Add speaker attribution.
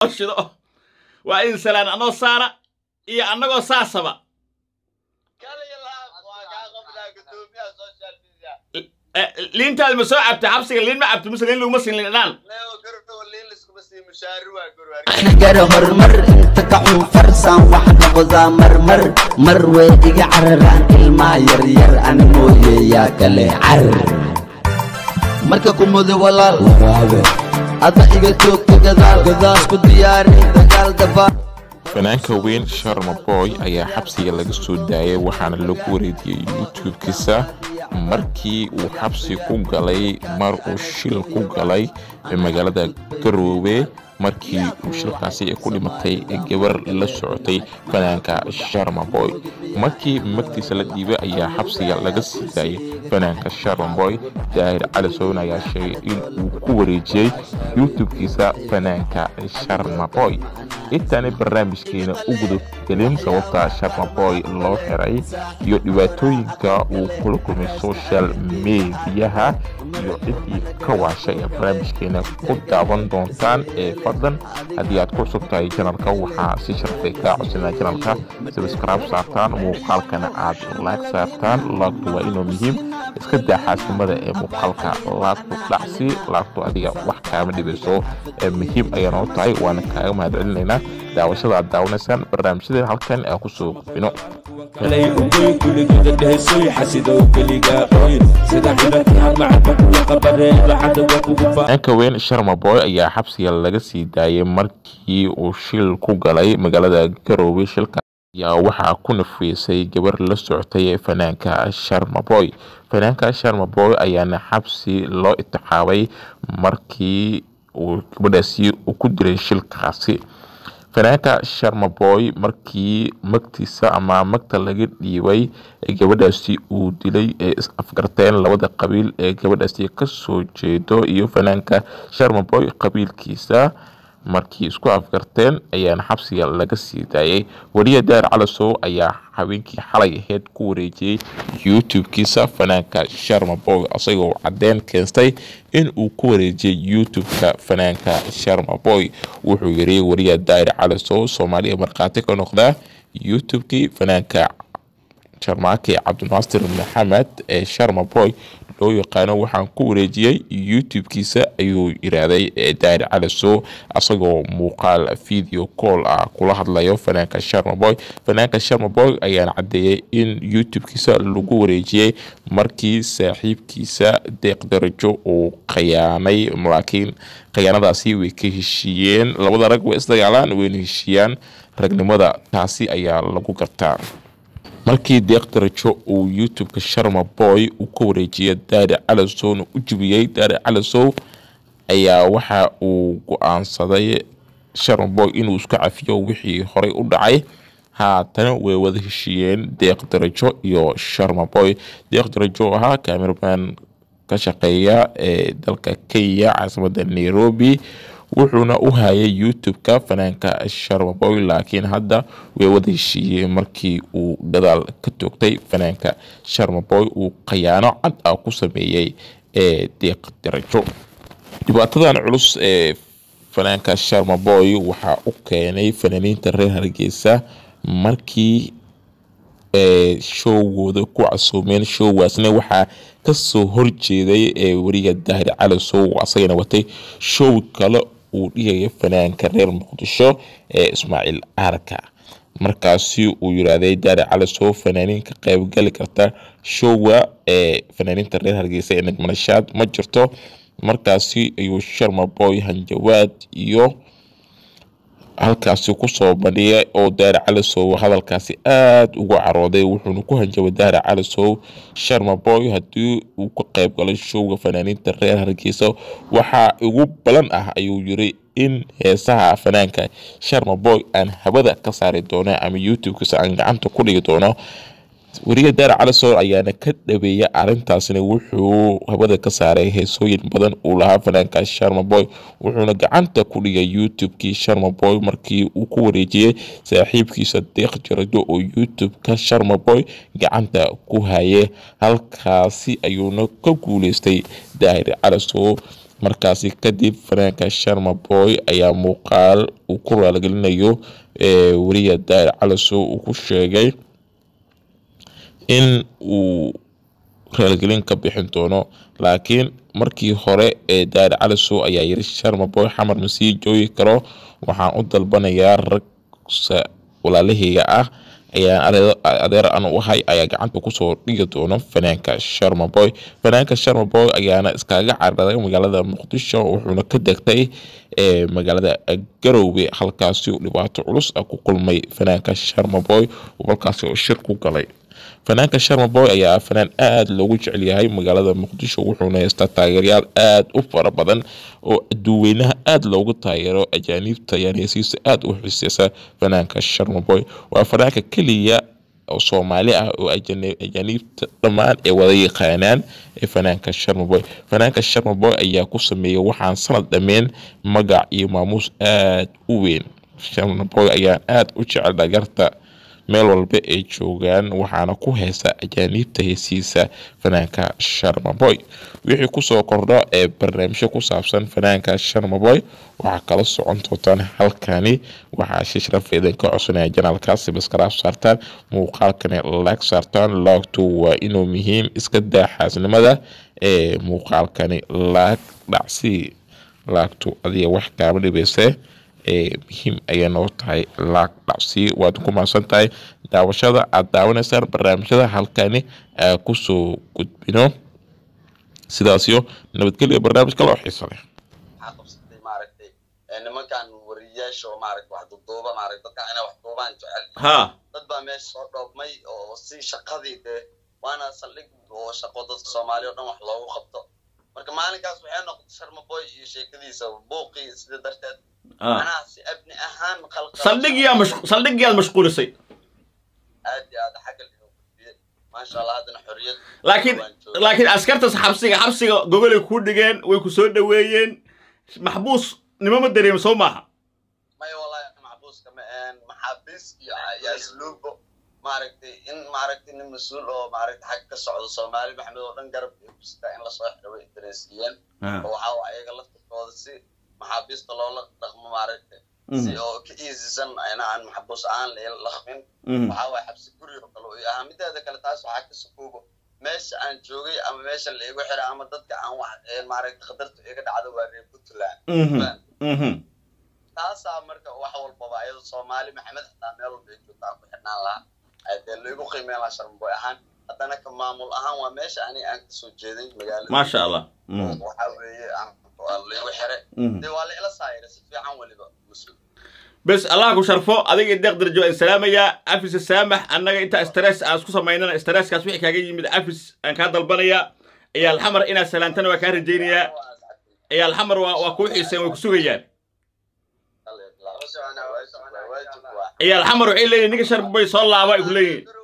Speaker 1: oo shido waa in salaan anoo saara iyo annagoo saasaba Eh, liintaada ma soo cabta xabsiga liin ma cabta mise liin laguma siin liin dhanaan
Speaker 2: gara hormar inta ka xun farsan wax noqdaa marmar mar way iga cararaan ilmaa yaryar ani mooye yaa kale carar marka kumudo walaal waraabe ada iga joogta gadaal gadaas ku diyaari dagaal dabaa
Speaker 3: fanaanka weyn sharma boy ayaa xabsiga laga soo daayay waxaana lagu wareediyey youtube-kiisa markii uu xabsi ku galay mar uu shil ku galay magaalada garoobe markii uu shilkaasi ay ku dhimatay gabar la socotay fanaanka sharma boy markii magtiisa la dhiibay ayaa xabsiga laga sii daayay fanaanka sharma boy daahir cali sown ayaa sheegay in uu ku wareejiyey youtube-kiisa fanaanka sharma boy intaanay barnaamijkeena u gudubgelin sababta sharma boy loo xiray iyo dhibaatooyinka uu kula kulmay social mediyaha iyo ciddii ka waashay ee barnaamijkeena ku daawan doontaan ee fadlan haddii aad ku cusub tahay janalka waxaa si sharfay kaa codsanaa janalka sabscribe saartaan muuqaalkana aad laag saartaan laagtu waa inuu muhiim iska daa xaasimada ee muuqaalka laagtu dhacsi laagtu adiga wax kaama dhibayso ee muhiim ayaa noo tahay waana kaaga mahadcelinaynaa daawashada aad daawanaysaan barnaamijyadeen halkan aan kusoo gudbino
Speaker 4: kalay ugoy kuligooda dhehesoy xasidow keligaa qoyn sida xidhankii hadmacadba kula qabareen lacada waa kugu fa
Speaker 3: fanaanka weyn sharma boy ayaa xabsiga laga sii daayay markii uu shil ku galay magaalada garoowe shilka ayaa waxaa ku nafiisay gabar la socotay ee fanaanka sharma boy fanaanka sharma boy ayaana xabsi loo itixaabay markii uu gabadhaasi uu ku diray shilkaasi fanaanka sharma boy markii magtiisa ama magta laga dhiibay gabadhaasi uu dilay ee is afgarteen labada qabiil ee gabadhaasi kasoo jeedo iyo fanaanka sharma boy qabiilkiisa markii isku afgarteen ayaana xabsiga laga sii daayay wariya daar calasow ayaa habeenkii xalay aheyd ku wareejiyey youtube-kiisa fanaanka sharma boy isagoo caddeyn keentay in uu ku wareejiyey youtube-ka fanaanka sharma boy wuxuu yiri wariya daar calasow soomaaliya markhaati ka noqda youtube-kii fanaanka sharmaake cabdinaasir maxamed ee sharma boy loo yaqaano waxaan ku wareejiyey youtube-kiisa ayuu yiraahday daari calasow asagoo muuqaal video call ah kula hadlayo fanaanka sharma boy fanaanka sharma boy ayaana caddeeyey in youtube-kiisa lagu wareejiyey markii saaxiibkiisa deeq darajo uu khiyaanay laakiin khiyaanadaasi way ka heshiiyeen labada rag way isdagaalaan wayna heshiiyaan ragnimada taasi ayaa lagu gartaa markii deeq darajo uu youtube-ka sharma boy uu ka wareejiyay daari calasowna u jibiyey daari calasow ayaa waxa uu go-aansaday sharma boy inuu isku cafiyo wixii horey u dhacay haatana way wada heshiiyeen deeq darajo iyo sharma boy deeq darajo ahaa cameraman ka shaqeeya ee dalka kenya caasimada nairobi wuxuuna u hayay youtube-ka fanaanka sharma boy laakiin hadda way wada heshiiyeen markii uu gadaal ka toogtay fanaanka sharma boy uu khayaano cad ah ku sameeyey ee deeq darajo dhibaatadan culus ee fanaanka sharma boy waxaa u keenay fanaaniinta reer hargeysa markii showgooda ku casuumeen showgaasna waxaa kasoo horjeeday ee weriga daahir calasow asagana watay show kale uu dhigaya fanaanka reer muqdisho ee ismaaciil aarka markaasi uu yiraahday daari calasow fanaaniin ka qaybgali karta showga ee fanaaniinta reer hargeysa ee nagmanashaad ma jirto markaasi ayuu sharma boy hanjawaad iyo halkaasi kusoo bandhigay oo daari calasow hadalkaasi aada ugu carooday wuxuuna ku hanjabay daari calasow sharma boy haddii uu ka qayb galay showga fanaaniinta reer hargeysa waxaa ugu balan ah ayuu yiri in heesaha fanaanka sharma boy aan habada ka saari doono ama youtube-kiisa aan gacanta ku dhigi doono weriga daari calasow ayaana ka dhabeeyay arrintaasna wuxuu habada ka saaray heesooyin badan uu lahaa fanaanka sharma boy wuxuuna gacanta ku dhigay youtube-kii sharma boy markii uu ku wareejiyey saaxiibkiisa deeq jarado oo youtube-ka sharma boy gacanta ku hayay halkaasi ayuuna ka guuleystay daahir calasow markaasi kadib fanaanka sharma boy ayaa muuqaal uu ku raaligelinayo weriya daa'ir calasow uu ku sheegay in uu raaligelin ka bixin doono laakiin markii hore ee daa'ir calasow ayaa yiri sharma boy xamar ma sii joogi karo waxaan u dalbanayaa ragsa walaalahayga ah ayaan adeer aan u ahay ayaa gacanta kusoo dhigi doono fanaanka sharma boy fanaanka sharma boy ayaana iskaga cararay magaalada muqdisho wuxuuna ka degtay magaalada garowbe halkaasi uu dhibaato culus ah ku kulmay fanaanka sharma boy oo halkaasi oo shir ku galay fanaanka sharma boy ayaa fanaan aada loogu jecel yahay magaalada muqdisho wuxuuna haystaa taageerayaal aada u fara badan oo aduweynaha aada loogu taageero ajaaniibta ayaan heesiisa aada u xiseysa fanaanka sharma boy waa fanaanka keliya oo soomaali ah oo ajaaniibta dhammaan ay wada yaqaanaan ee fanaanka sharma boy fanaanka sharma boy ayaa ku sameeyay waxaan sanad dhameen magac iyo maamuus aada u weyn sharma boy ayaan aada u jecel dhagarta meel walba ay joogaan waxaana ku heesa ajaaniibta heesiisa fanaanka sharmaboy wixii kusoo kordho ee barnaamijyo ku saabsan fanaanka sharmaboy waxaa kala socon doontaan halkani waxaa si sharaf idinka codsanaya janaalkaasi baskaraaf saartaan muuqaalkani laag saartaan laagtu waa inuu muhiim iska daa xaasnimada ee muuqaalkani laag dhacsi laagtu adiga wax kaama dhibayse ee muhiim ayay noo tahay laag dhacsi waad ku mahadsan tahay daawashada aad daawanaysaan barnaamijyada halkani aa kusoo gudbino sidaasyo nabadgelya barnaamij kale oo xiiso leh
Speaker 5: waxaa qabsatay maaragtay nimankan wariyayaasha oo maaragtay wax duduuba maaragtay dadkan inay wax duubaan jecel
Speaker 1: ha
Speaker 5: dad baa meesha soo dhoobmay oo si shaqadii dee waana saldhig oo shaqo dadka soomaaliya o dhan wax loogu qabto marka maalinkaas waxay noqotay sharmaboy iyo sheekadiisa buuqii sida darteed macnaha si abni ahaan qalqal
Speaker 1: saldhigiyaa mash saldhigiyaad mashquulisay
Speaker 5: aad iyo aad xagga inuu gudbiyey maasha allah haddana xorriyad
Speaker 1: laakiin
Speaker 5: waan joogaa.
Speaker 1: laakiin askartas xabsiga xabsiga gogolay kuu dhigeen way ku soo dhoweeyeen maxbuus nimo ma dareemi soo maaha
Speaker 5: maya wallahi maxbuuska ma een maxaabiis iyo iyo asluubo maaragtay in maaragtay nin mas-uul oo maaragtay xag ka socdo soomaali maxamed oo dhan garab ay ku sitaa in lasoo xiro way dareensiiyeen oo waxaa waa ayaga laftirkooda si maxaabiista loola dhaqmo maaragtay si oo ka iisisan ayna aan maxbuus aan la qabin waxaa waay xabsi guri oo kale uu ahaa mideeda kale taas waxaa ka sukuubo meesha aan joogay ama meesha la igu xiray ama dadka aan wax maaragtay khatartu iga dhacdo waa reer puntland taasaa marka wax walbaba ayado soomaali maxamed xataa meel walba ay joogtaa ku xidhnaan lahaa dee laigu qiimeyn lahaa sharmaboy ahaan haddana ka maamul ahaan waa meesha aniga aan kasoo jeeday magaalada
Speaker 1: maasha allah
Speaker 5: waxaa weeye aan waa laigu xiray dee waa la ila saayira si fiican weliba mas-uul
Speaker 1: bes allah ku sharfo adiga deeq darjo aan salaamayaa afis saamax annaga inta stress aan isku samaynana stresskaas wixii kaaga yimid afis aan kaa dalbanayaa ciyaal xamar inaad salaantana waa kaa rajaynayaa ciyaal xamar waa waa kuu xiiseen way ku sugayaan ciyaal xamar waxay leeyihin ninka sharbay soo laaba ay ku leeyihin